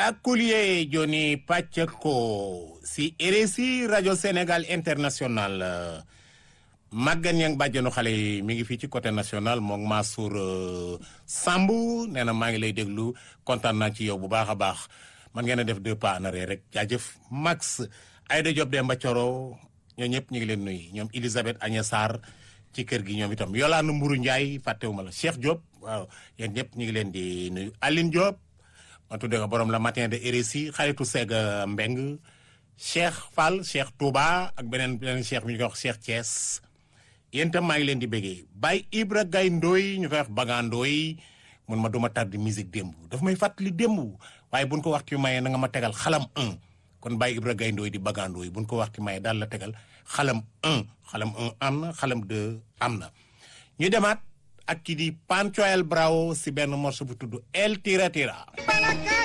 Akoulié Joni Pacheco si RSI rajo Sénégal international Maguette Niang bàjjenu xale yi mi ngi fii ci côté national moom Mansour Samb nee na maa ngi lay déglu kontaan naa ci yow bu baax a baax man ngeen a def deux pas en arrière rek jaajëf Max Aïda Diop Demba Thioro ñoo ñëpp ñu ngi leen nuyu ñoom Elisabeth Agnès Sarr ci kër gi ñoom itam Yolande Mburu Ndiaye fàttewuma la Cheikh Diop waaw yéen ñëpp ñu ngi leen di nuyu Aline Diop ma tuddee ko borom la matin de RSI xaritu Sega Mbeng Cheikh Fall Cheikh Touba ak beneen beneen Cheikh mi ñu koy wax Cheikh Thiès yéen itam maa ngi leen di béggee Baye Ibra Gaye Ndoy ñu koy wax Bagandooy mun ma duma tardé musique démb daf may fàttali démb waaye buñ ko waxtu mayee na nga ma tegal xalam 1 kon Baye Ibra Gaye Ndoy di Bagandooy buñ ko waxtu mayee daal la tegal xalam 1 xalam 1 am na xalam 2 am na ñu demaat ak ki di Panchoel Bravo si benn morceau bu tudd El Tira Tira